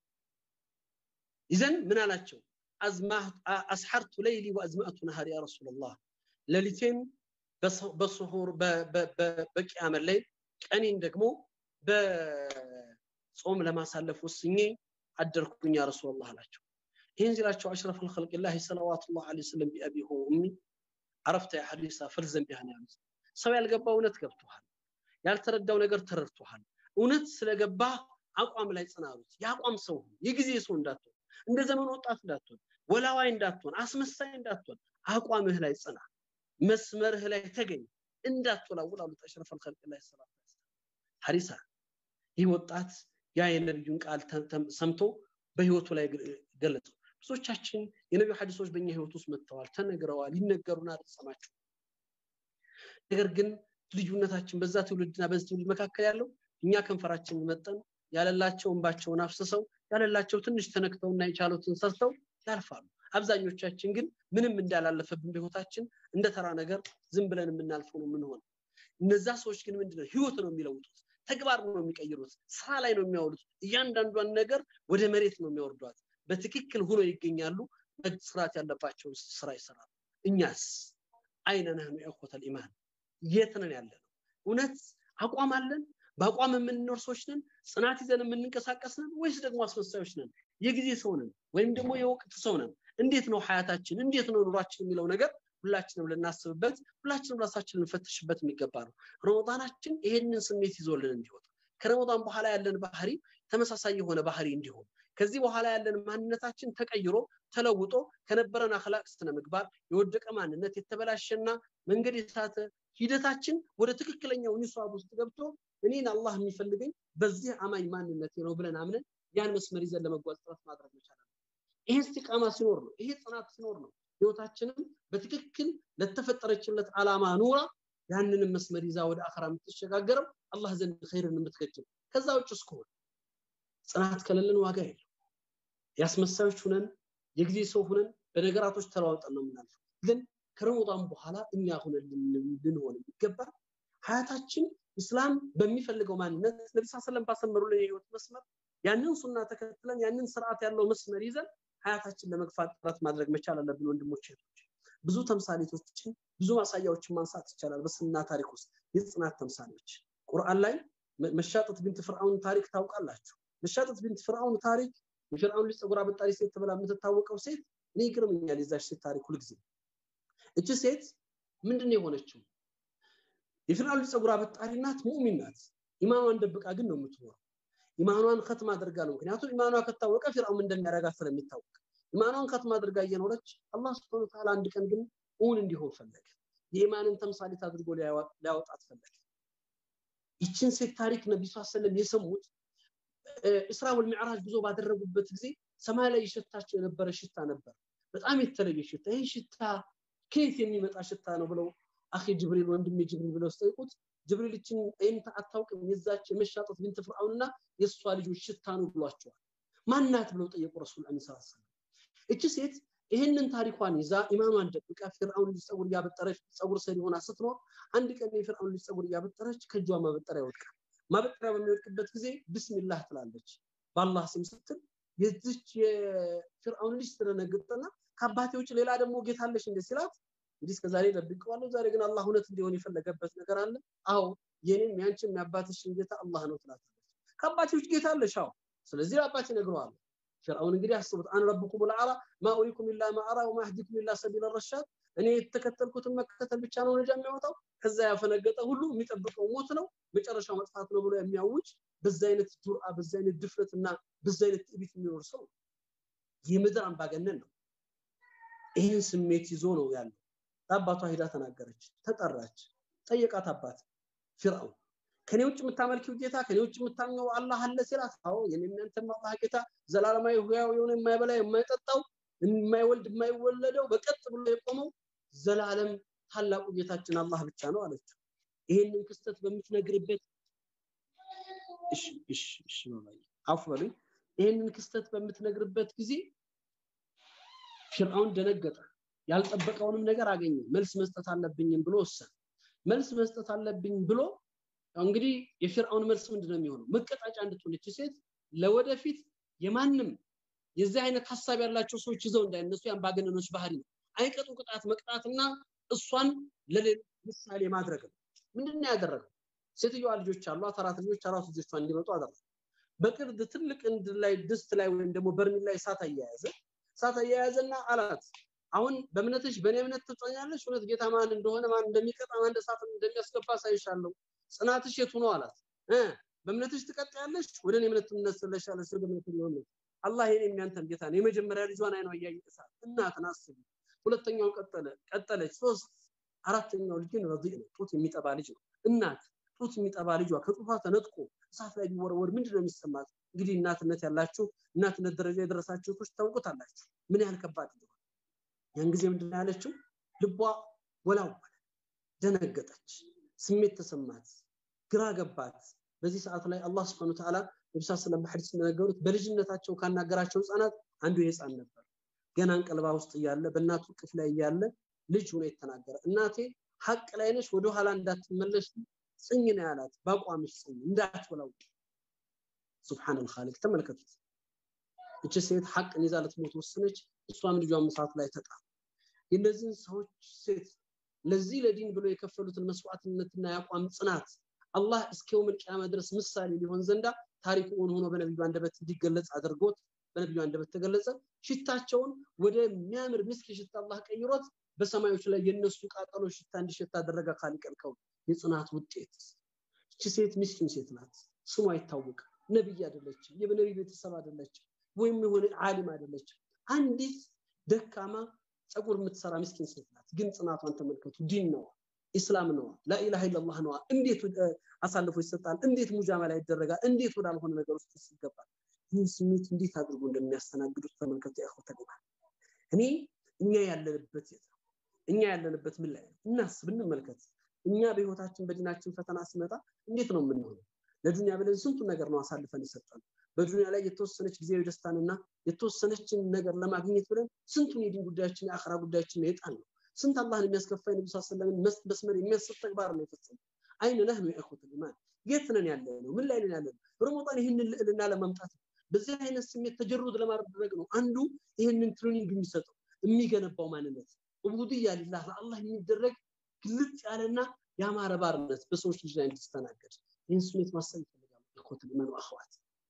ይዘን ምን አላቸው አስሐርቱ ለይሊ ወአዝማእቱ ነሃር ያ ረሱላላህ ሌሊቴን በስሁር በቅያመን ላይ ቀኔን ደግሞ በጾም ለማሳለፍ ወስኜ አደርኩኝ ያ ረሱላላህ አላቸው ይህን ሲላቸው አሽረፍ ልከልቅላህ ሰለዋቱላህ ለ ስለም ቢአቢ ሆ ኡሚ አረፍተ ያ ሐዲሳ ፈልዘን ቢሃን ያሉት ሰው ያልገባው እውነት ገብቶሃል ያልተረዳው ነገር ተረድቶሃል እውነት ስለገባ አቋም ላይ ጽናሉት የአቋም ሰው የጊዜ ሰው እንዳትሆን እንደ ዘመኑ ወጣት እንዳትሆን ወላዋይ እንዳትሆን አስመሳይ እንዳትሆን አቋምህ ላይ ጽና መስመርህ ላይ ተገኝ እንዳትወላውል አሉት አሽረፍ ልከልቅ ላይ ሰላት ሐሪሳ ይህ ወጣት ያ የነቢዩን ቃል ሰምቶ በህይወቱ ላይ ገለጸው ብዙዎቻችን የነቢዩ ሐዲሶች በእኛ ህይወት ውስጥ መጥተዋል ተነግረዋል ይነገሩና አልሰማችሁ ነገር ግን ልዩነታችን በዛ ትውልድና በዚህ ትውልድ መካከል ያለው እኛ ከንፈራችን መጠን ያለላቸው እንባቸውን አፍስሰው ያለላቸው ትንሽ ተነክተውና የቻሉትን ሰርተው ያልፋሉ አብዛኞቻችን ግን ምንም እንዳላለፈብን በህይወታችን እንደ ተራ ነገር ዝም ብለን የምናልፈው ነው የምንሆን እነዛ ሰዎች ግን ምንድነው ህይወት ነው የሚለውጡት ተግባር ነው የሚቀይሩት ስራ ላይ ነው የሚያውሉት እያንዳንዷን ነገር ወደ መሬት ነው የሚያወርዷት በትክክል ሆኖ ይገኛሉ መስራት ያለባቸውን ስራ ይሰራሉ እኛስ አይነ ነህኑ ኢኹተል ኢማን የት ነን ያለ ነው እውነት አቋም አለን በአቋም የምንኖር ሰዎች ነን ጽናት ይዘን የምንንቀሳቀስ ነን ወይስ ደግሞ አስመሳዮች ነን የጊዜ ሰው ነን ወይም ደግሞ የወቅት ሰው ነን እንዴት ነው ሀያታችን እንዴት ነው ኑሯችን የሚለው ነገር ሁላችንም ልናስብበት ሁላችንም ራሳችን ልንፈትሽበት የሚገባ ነው ረመዳናችን ይሄንን ስሜት ይዞልን እንዲወጣ ከረመዳን በኋላ ያለን ባህሪ ተመሳሳይ የሆነ ባህሪ እንዲሆን ከዚህ በኋላ ያለን ማንነታችን ተቀይሮ ተለውጦ ከነበረን አክላቅ ስነ ምግባር የወደቀ ማንነት የተበላሸና መንገድ የሳተ ሂደታችን ወደ ትክክለኛው ኒሷብ ውስጥ ገብቶ እኔን አላህ የሚፈልገኝ በዚህ አማኝ ማንነቴ ነው ብለን አምነን ያን መስመር ይዘን ለመጓዝ ጥረት ማድረግ መቻል ይሄ እስቲቃማ ሲኖር ነው ይሄ ጽናት ሲኖር ነው ህይወታችንም በትክክል ለተፈጠረችለት ዓላማ ኑራ ያንንም መስመር ይዛ ወደ አኸራ የምትሸጋገረው አላህ ዘንድ ኸይርን የምትገጅም ከዛ ውጭ እስከሆነ ጽናት ከሌለን ዋጋ የለው ያስመሳዮች ሁነን የጊዜ ሰው ሁነን በነገራቶች ተለዋውጠን ነው የምናልፈው ግን ከረመዳን በኋላ እኛ ሁነን ልንሆን የሚገባ ሀያታችን እስላም በሚፈልገው ማንነት ነቢ ስ ሰለም ባሰመሩልን የህይወት መስመር ያንን ሱና ተከትለን ያንን ስርዓት ያለው መስመር ይዘን ሀያታችን ለመግፋት ጥረት ማድረግ መቻል አለብን ወንድሞች እህቶች ብዙ ተምሳሌቶችን ብዙ ማሳያዎችን ማንሳት ይቻላል በስና ታሪክ ውስጥ የጽናት ተምሳሌዎች ቁርአን ላይ መሻጠት ቢንት ፍርአውን ታሪክ ታውቃላችሁ መሻጠት ቢንት ፍርአውን ታሪክ የፍርአውን ልጅ ፀጉር አበጣሪ ሴት ተብላ የምትታወቀው ሴት እኔ ይገርመኛል የዛች ሴት ታሪክ ሁልጊዜ እቺ ሴት ምንድን ነው የሆነችው የፍርአውን ልጅ ፀጉር አበጣሪ ናት ሙእሚን ናት ኢማኗን ደብቃ ግን ነው የምትኖረው ኢማኗን ከትም አድርጋ ነው ምክንያቱም ኢማኗ ከታወቀ ፊርአውን እንደሚያረጋት ስለሚታወቅ ኢማኗን ከትም አድርጋ እየኖረች አላህ ስብሐነ ወተዓላ አንድ ቀን ግን እውን እንዲሆን ፈለገ የኢማንን ተምሳሌት አድርጎ ሊያወጣት ፈለገ ይችን ሴት ታሪክ ነቢ ስ ሰለም የሰሙት እስራ ወልሚዕራጅ ጉዞ ባደረጉበት ጊዜ ሰማይ ላይ ይሸታቸው የነበረ ሽታ ነበር በጣም የተለየ ሽታ ይህ ሽታ ከየት የሚመጣ ሽታ ነው ብለው አኺ ጅብሪል ወንድሜ ጅብሪል ብለው ስጠይቁት ጅብሪል ይችን ይህን አታውቅም የዛች የመሻጠት ቢንት ፍርአውንና የእሷ ልጆች ሽታ ነው ብሏቸዋል ማናት ብለው ጠየቁ ረሱል አሚ ስ ሰለም እቺ ሴት ይህንን ታሪኳን ይዛ ኢማኗን ደብቃ ፊርአውን ልጅ ፀጉር እያበጠረች ፀጉር ሰሪ ሆና ስትኖር አንድ ቀን የፊርአውን ልጅ ፀጉር እያበጠረች ከእጇ ማበጠሪያ ይወድቃል ማበጠሪያ በሚወድቅበት ጊዜ ብስሚላህ ትላለች በአላህ ስም ስትል የዚች የፊርአውን ልጅ ስትደነግጥና ከአባቴ ውጭ ሌላ ደግሞ ጌታ አለሽ እንደ ሲላት እንዲህ እስከዛሬ ደብቀዋለሁ ዛሬ ግን አላህ እውነት እንዲሆን የፈለገበት ነገር አለ አዎ የኔም ያንቺም ያባትሽን ጌታ አላህ ነው ትላታለች ከአባቴ ውጭ ጌታ አለሽ አዎ ስለዚህ ለአባቴ ነግረዋለሁ ፍርአውን እንግዲህ አስቡት አን ረብኩም ልአላ ማ ኡሪኩም ኢላ ማ አራ ወማ አህዲኩም ኢላ ሰቢል ረሻድ እኔ የተከተልኩትን መከተል ብቻ ነው ነጃ የሚያወጣው ከዛ ያፈነገጠ ሁሉ የሚጠብቀው ሞት ነው መጨረሻው መጥፋት ነው ብሎ የሚያውጅ በዛ አይነት ጁርአ በዛ አይነት ድፍረት እና በዛ አይነት ትዕቢት የሚኖር ሰው የምድር አምባገነን ነው ይህን ስሜት ይዞ ነው ያለው ለአባቷ ሂዳ ተናገረች ተጠራች ጠየቃት አባት ፊርአውን ከኔ ውጭ የምታመልኪው ጌታ ከኔ ውጭ የምታምኘው አላህ አለ ሲላት አዎ የኔም ያንተም አላህ ጌታ ዘላለማዊ ህያው የሆነ የማይበላ የማይጠጣው የማይወልድ የማይወለደው በቀጥ ብሎ የቆመው ዘላለም ታላቁ ጌታችን አላህ ብቻ ነው አለችው ይህንን ክስተት በምትነግርበት እሺ እሺ እሺ ባባዬ አፉ በሉኝ ይህንን ክስተት በምትነግርበት ጊዜ ፊርአውን ደነገጠ ያልጠበቀውንም ነገር አገኘ መልስ መስጠት አለብኝም ብሎ ወሰነ መልስ መስጠት አለብኝ ብሎ እንግዲህ የፊርአውን መልስ ምንድነው የሚሆነው መቀጣጫ እንድትሆነች ሴት ለወደፊት የማንም የዚህ አይነት ሀሳብ ያላቸው ሰዎች ይዘው እንዳይነሱ የአምባገነኖች ባህሪ ነው አይቀጡ ቅጣት መቅጣትና እሷን ለሌሎች ምሳሌ ማድረግ ነው ምንድነው ያደረገው ሴትዮዋ ልጆች አሏት አራት ልጆች አራት ልጆቿ እንዲመጡ አደረገ በቅርድ ትልቅ እንድ ላይ ድስት ላይ ወይም ደግሞ በርሚል ላይ እሳት አያያዘ እሳት አያያዘና አላት አሁን በእምነትሽ በእኔ እምነት ትጸኛለሽ እውነት ጌታ ማን እንደሆነ ማን እንደሚቀጣ ማን እሳት እንደሚያስገባ ሳይሻለሁ ጽናትሽ የቱ ነው አላት በእምነትሽ ትቀጥያለሽ ወደ እኔ እምነት ትመለሻለሽ ወደ እምነት ሊሆን አላህ የኔ የሚያንተን ጌታ ነው የመጀመሪያ ልጇን አይኗ እያየ እሳት እናትን አስቢ ሁለተኛው ቀጠለ ቀጠለች ሶስት አራተኛው ልጅ ግን ረዲእ ነው ጡት የሚጠባ ልጅ ነው እናት ጡት የሚጠባ ልጇ ከጡቷ ተነጥቆ እሳት ላይ ቢወረወር ምንድነው የሚሰማት እንግዲህ እናትነት ያላችሁ እናትነት ደረጃ የደረሳችሁ ቶች ታውቁታላችሁ ምን ያህል ከባድ እንደሆነ ያን ጊዜ ምንድነው ያለችው ልቧ ወላወለ ደነገጠች ስሜት ተሰማት ግራ ገባት በዚህ ሰዓት ላይ አላህ Subhanahu Ta'ala ነብዩ ሰለላሁ ዐለይሂ ወሰለም እንደነገሩት በልጅነታቸው ካናገራቸው ህፃናት አንዱ የህፃን ነበር ገና እንቀልባ ውስጥ እያለ በእናቱ ቅፍ ላይ እያለ ልጅ ሆኖ የተናገረ እናቴ ሀቅ ላይ ነሽ ወደ ኋላ እንዳትመለሽ ጽኝ ነው ያላት በአቋምሽ ጽኝ እንዳትወላውቅ ሱብሃነል ኻሊቅ ተመልከቱት እቺ ሴት ሐቅን ይዛ ልትሞት ወሰነች እሷም ልጇን እሳት ላይ ተጣ የእነዚህን ሰዎች ሴት ለዚህ ለዲን ብሎ የከፈሉትን መስዋዕትነትና የአቋም ጽናት አላህ እስከ የውመል ቂያማ ድረስ ምሳሌ ሊሆን ዘንዳ ታሪኩ ሆኖ ሆኖ በነቢዩ አንደበት እንዲገለጽ አድርጎት በነቢዩ አንደበት ተገለጸ ሽታቸውን ወደ የሚያምር ምስኪ ሽታ አላህ ቀይሮት በሰማዮች ላይ የነሱ ቃጠሎ ሽታ እንዲሸታ አደረገ ካሊቀልከው የጽናት ውጤት እቺ ሴት ምስኪን ሴት ናት ስሟ አይታወቅም ነብይ አይደለችም የነብይ ቤተሰብ አይደለችም ወይም የሆነ ዓሊም አይደለችም አንዲት ደካማ ጸጉር የምትሰራ ምስኪን ሴት ናት ግን ጽናቷን ተመልከቱ ዲን ነው ኢስላም ነው ላኢላሃ ኢላላህ ነው እንዴት አሳልፎ ይሰጣል እንዴት ሙጃመላ ይደረጋል እንዴት ወዳልሆነ ነገር ውስጥ ይገባል ይህን ስሜት እንዴት አድርጎ እንደሚያስተናግዱት ተመልከቱ ያኸው ተግባር እኔ እኛ ያለንበት የት ነው እኛ ያለንበት ምን ላይ ነው እናስብ እንመልከት እኛ በህይወታችን በዲናችን ፈተና ሲመጣ እንዴት ነው የምንሆነው ለዱንያ ብለን ስንቱን ነገር ነው አሳልፈን የሰጠን በዱንያ ላይ የተወሰነች ጊዜያዊ ደስታንና የተወሰነችን ነገር ለማግኘት ብለን ስንቱን የዲን ጉዳያችን የአኽራ ጉዳያችን የጣል ነው ስንት አላህን የሚያስከፋ የነቢ ስ ሰለምን መስመር የሚያስብ ተግባር ነው የፈጸሙ አይን ነህኑ የእኹት ልማን የት ነን ያለ ነው ምን ላይ ነን ያለ ነው ረመዳን ይህንን ልዕልና ለማምጣት ነው በዚህ አይነት ስሜት ተጀሩድ ለማድረግ ነው አንዱ ይህንን ትሬኒንግ የሚሰጠው የሚገነባው ማንነት ዑቡድያ ሊላህ ለአላህ የሚደረግ ግልጽ ያለና ያማረ ባርነት በሰዎች ልጅ ላይ እንዲስተናገድ ይህን ስሜት ማሰብ ይፈልጋሉ እኮት ልመኑ አኸዋት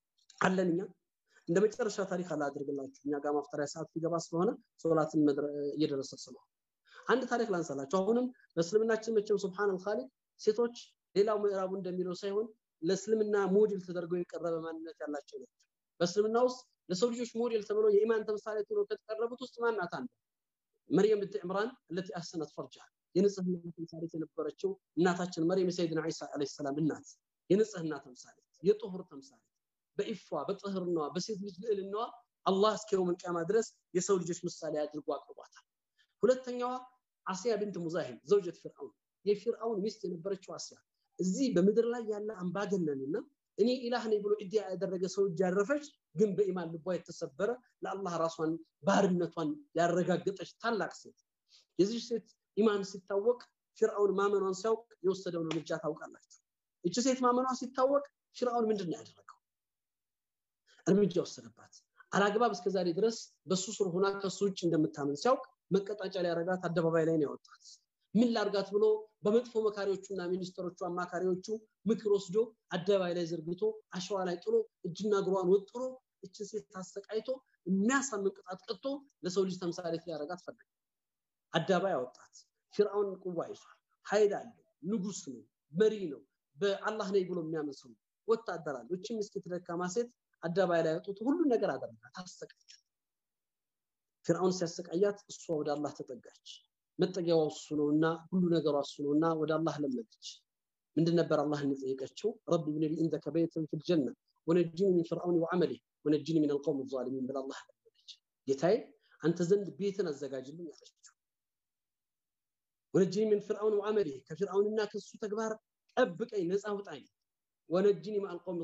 አለን እኛ እንደ መጨረሻ ታሪክ አላ አድርግላችሁ እኛ ጋር ማፍጠሪያ ሰዓት ሊገባ ስለሆነ ሶላትን እየደረሰ ስለሆነ አንድ ታሪክ ላንሳላችሁ አሁንም በእስልምናችን መቼም ሱብሃን አልኻሊቅ ሴቶች ሌላው ምዕራቡ እንደሚለው ሳይሆን ለእስልምና ሞዴል ተደርገው የቀረበ ማንነት ያላቸው ናቸው በእስልምና ውስጥ ለሰው ልጆች ሞዴል ተብለው የኢማን ተምሳሌት ሆነው ከተቀረቡት ውስጥ ማናት አንዱ መርየም ብንት ዕምራን التي احسنت فرجها የንጽህና ተምሳሌት የነበረችው እናታችን መርየም የሰይድና ዒሳ አለይሂ ሰላም እናት የንጽህና ተምሳሌት የጥሁር ተምሳሌት በኢፏ በጥህርናዋ በሴት ልጅ ልዕልናዋ አላህ እስከ የውመል ቂያማ ድረስ የሰው ልጆች ምሳሌ አድርጎ አቅርቧታል ሁለተኛዋ አስያ ቢንት ሙዛሂም ዘውጀት ፊርዓውን የፊርዓውን ሚስት የነበረችው አስያ እዚህ በምድር ላይ ያለ አምባገነንና እኔ ኢላህ ነኝ ብሎ ኢዲያ ያደረገ ሰው እጅ ያረፈች ግን በኢማን ልቧ የተሰበረ ለአላህ ራሷን ባርነቷን ያረጋገጠች ታላቅ ሴት የዚህ ሴት ኢማን ሲታወቅ ፊርዓውን ማመኗን ሲያውቅ የወሰደውን እርምጃ ታውቃላችሁ እቺ ሴት ማመኗ ሲታወቅ ፊርዓውን ምንድን ነው ያደረገው እርምጃ ወሰደባት አላግባብ እስከዛሬ ድረስ በሱ ስር ሆና ከሱ ውጭ እንደምታምን ሲያውቅ መቀጣጫ ሊያረጋት አደባባይ ላይ ነው ያወጣት ምን ላርጋት ብሎ በመጥፎ መካሪዎቹና ሚኒስትሮቹ አማካሪዎቹ ምክር ወስዶ አደባባይ ላይ ዘርግቶ አሸዋ ላይ ጥሎ እጅና እግሯን ወጥሮ እችን ሴት ታሰቃይቶ የሚያሳምን ቅጣት ቀጥቶ ለሰው ልጅ ተምሳሌት ሊያረጋት ፈለገ አደባባይ አወጣት ፊርአውን ቁዋ ይዟል ኃይል አለው ንጉስ ነው መሪ ነው በአላህ ነኝ ብሎ የሚያምን ሰው ወታደር አለው እቺ ምስኪት ደካማ ሴት አደባባይ ላይ ያወጡት ሁሉን ነገር አደረጋት አሰቃያት ፊርአውን ሲያሰቃያት እሷ ወደ አላህ ተጠጋች መጠጊያዋ እሱ ነውና ሁሉ ነገሯ እሱ ነውና ወደ አላህ ለመነች ምንድን ነበር አላህን የጠየቀችው ረቢ ብን ሊ ኢንደከ በይተን ፊል ጀነ ወነጅኒ ሚን ፍርአውን ወዐመሊህ ወነጅኒ ሚን አልቀውም ዛሊሚን ብላ አላህ ለመነች ጌታዬ አንተ ዘንድ ቤትን አዘጋጅልኝ አለችው ወነጅኒ ሚን ፍርአውን ወዐመሊህ ከፊርአውንና ከሱ ተግባር ጠብቀኝ ነፃ ውጣኝ ወነጅኒ ሚን አልቀውም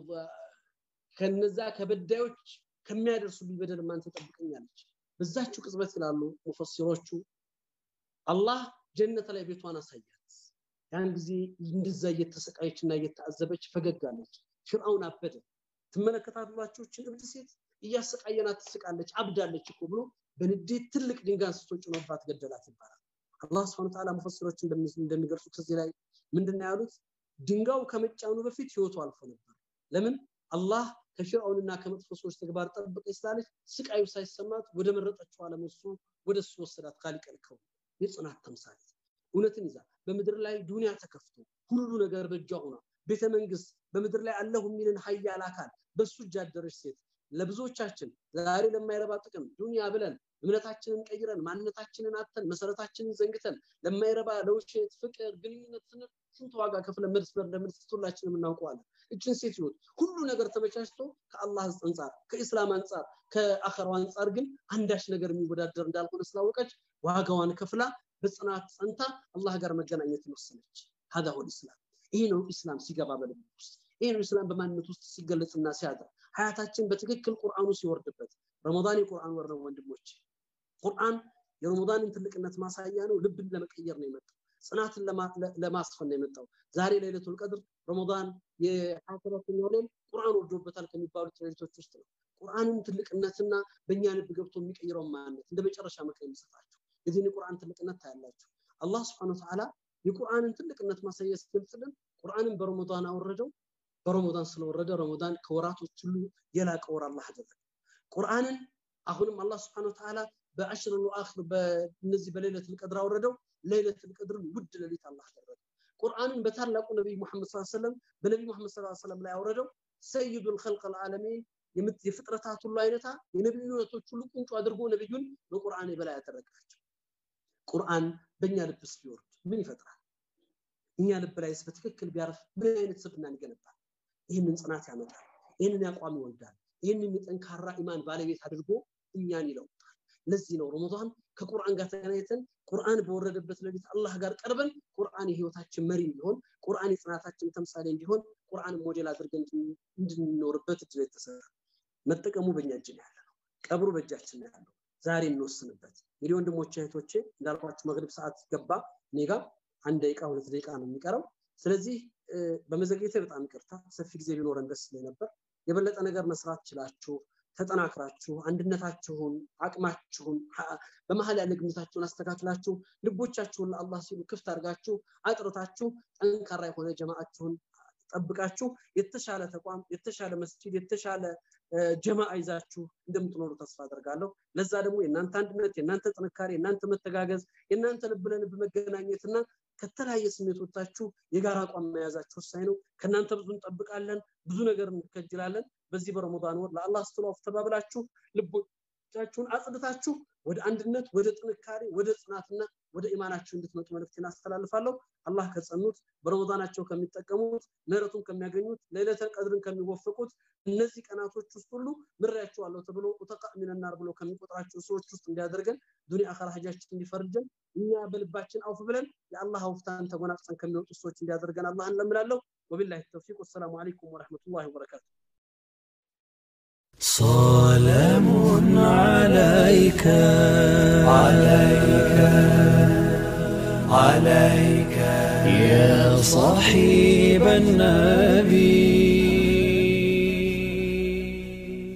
ከነዛ ከበዳዮች ከሚያደርሱብኝ በደል አንተ ጠብቀኛለች በዛችው ቅጽበት ይላሉ ሙፈሲሮቹ አላህ ጀነት ላይ ቤቷን አሳያት ያን ጊዜ እንደዛ እየተሰቃየች እና እየተአዘበች ፈገግ አለች ፍርአውን አበደ ትመለከታላችሁ እችን እብድ ሴት እያሰቃየናት ትስቃለች አብዳለች እኮ ብሎ በንዴት ትልቅ ድንጋይ አንስቶ ጭኖባት ገደላት ይባላል አላህ ስብሐ ወተዓላ ሙፈሲሮች እንደሚገልጹት እዚህ ላይ ምንድነው ያሉት ድንጋው ከመጫኑ በፊት ህይወቱ አልፎ ነበር ለምን አላህ ከፊርአውንና ከመጥፎ ሰዎች ተግባር ጠብቀኝ ስላለች ስቃዩ ሳይሰማት ወደ መረጠችው ዓለም እሱ ወደ እሱ ወሰዳት ካሊቀልከው የጽናት ተምሳሌት እውነትን ይዛ በምድር ላይ ዱንያ ተከፍቶ ሁሉ ነገር በእጇ ሆና ቤተ መንግስት በምድር ላይ አለሁ የሚልን ሀያል አካል በሱ እጅ አደረች ሴት ለብዙዎቻችን ዛሬ ለማይረባ ጥቅም ዱንያ ብለን እምነታችንን ቀይረን ማንነታችንን አተን መሰረታችንን ዘንግተን ለማይረባ ለውሸት ፍቅር ግንኙነት ስንል ስንት ዋጋ ከፍለን መስመር እንደምንስት ሁላችንም እናውቀዋለን እችን ሴት ህይወት ሁሉ ነገር ተመቻችቶ ከአላህ አንጻር ከኢስላም አንጻር ከአኸራው አንጻር ግን አንዳች ነገር የሚወዳደር እንዳልሆነ ስላወቀች ዋጋዋን ከፍላ በጽናት ጸንታ አላህ ጋር መገናኘት ወሰነች ሀዳ ሆል ኢስላም ይሄ ነው ኢስላም ሲገባ በልብ ውስጥ ይሄ ነው ኢስላም በማንነት ውስጥ ሲገለጽና ሲያድር ሀያታችን በትክክል ቁርአኑ ሲወርድበት ረመዳን የቁርአን ወር ነው ወንድሞች ቁርአን የረመዳንን ትልቅነት ማሳያ ነው ልብን ለመቀየር ነው የመጣው ጽናትን ለማስፈን ነው የመጣው ዛሬ ለይለቱል ቀድር ረመዳን የአስረተኛው ሌል ቁርአን ወርዶበታል ከሚባሉት ሌሊቶች ውስጥ ነው ቁርአንን ትልቅነትና በእኛ ልብ ገብቶ የሚቀይረው ማንነት እንደ መጨረሻ ምክር የሚሰጣቸው የዚህን የቁርአን ትልቅነት ታያላችሁ አላህ ስብሐነ ወተዓላ የቁርአንን ትልቅነት ማሳያ ሲገልጽልን ቁርአንን በረመዳን አወረደው በረመዳን ስለወረደ ረመዳን ከወራቶች ሁሉ የላቀ ወር አላህ አደረገ ቁርአንን አሁንም አላህ ስብሐነ ወተዓላ በአሽር አኺር በእነዚህ በሌለት ልቀድር አወረደው ሌለት ልቀድርን ውድ ሌሊት አላህ አደረገ ቁርአንን በታላቁ ነቢይ ሙሐመድ ሰለላሁ ዐለይሂ ወሰለም በነቢይ ሙሐመድ ሰለላሁ ዐለይሂ ወሰለም ላይ አወረደው ሰይዱል ኸልቅ አልዓለሚን የፍጥረታት ሁሉ አይነታ የነቢዩነቶች ሁሉ ቁንጮ አድርጎ ነቢዩን በቁርአን የበላይ ያደረጋቸው ቁርአን በእኛ ልብ ውስጥ ቢወርድ ምን ይፈጥራል እኛ ልብ ላይስ በትክክል ቢያርፍ ምን አይነት ስብናን ይገነባል ይህንን ጽናት ያመጣል ይህንን ያቋም ይወልዳል ይህንን የጠንካራ ኢማን ባለቤት አድርጎ እኛን ይለውጣል ለዚህ ነው ረመዳን ከቁርአን ጋር ተገናኝተን ቁርአን በወረደበት ሌሊት አላህ ጋር ቀርበን ቁርአን የህይወታችን መሪ እንዲሆን ቁርአን የጽናታችን ተምሳሌ እንዲሆን ቁርአን ሞዴል አድርገን እንድንኖርበት እድል የተሰራ መጠቀሙ በእኛ እጅ ያለ ነው ቀብሩ በእጃችን ነው ያለው ዛሬ እንወስንበት እንግዲህ ወንድሞቼ እህቶቼ እንዳልኳችሁ መግሪብ ሰዓት ገባ እኔ ጋር አንድ ደቂቃ ሁለት ደቂቃ ነው የሚቀረው ስለዚህ በመዘግየቴ በጣም ይቅርታ ሰፊ ጊዜ ቢኖረን ደስ ይለኝ ነበር የበለጠ ነገር መስራት ችላችሁ ተጠናክራችሁ አንድነታችሁን አቅማችሁን በመሀል ያለ ግምታችሁን አስተካክላችሁ ልቦቻችሁን ለአላህ ሲሉ ክፍት አድርጋችሁ አጥርታችሁ ጠንካራ የሆነ ጀማአችሁን ጠብቃችሁ የተሻለ ተቋም የተሻለ መስጂድ የተሻለ ጀማአ ይዛችሁ እንደምትኖሩ ተስፋ አደርጋለሁ ለዛ ደግሞ የእናንተ አንድነት የእናንተ ጥንካሬ የእናንተ መተጋገዝ የእናንተ ልብ ለልብ መገናኘትና ከተለያየ ስሜቶቻችሁ የጋራ አቋም መያዛችሁ ወሳኝ ነው ከእናንተ ብዙ እንጠብቃለን ብዙ ነገር እንከጅላለን በዚህ በረመዳን ወር ለአላህ ስትሉ ተባብላችሁ ልቦቻችሁን አጽድታችሁ ወደ አንድነት ወደ ጥንካሬ ወደ ጽናትና ወደ ኢማናችሁ እንድትመጡ መልእክቴን አስተላልፋለሁ አላህ ከጸኑት በረመዳናቸው ከሚጠቀሙት ምህረቱን ከሚያገኙት ለይለተል ቀድርን ከሚወፍቁት እነዚህ ቀናቶች ውስጥ ሁሉ ምሬያቸዋለሁ ተብሎ ኡተቃ ሚነናር ብሎ ከሚቆጥራቸው ሰዎች ውስጥ እንዲያደርገን ዱንያ አኸራ ሀጃችን እንዲፈርጀን እኛ በልባችን አውፍ ብለን የአላህ አውፍታን ተጎናጽፈን ከሚወጡ ሰዎች እንዲያደርገን አላህ እንለምናለሁ ወቢላሂ ተውፊቅ ወሰላሙ አለይኩም ወረሕመቱላሂ ወበረካቱ سلام عليك عليك عليك يا صاحب النبي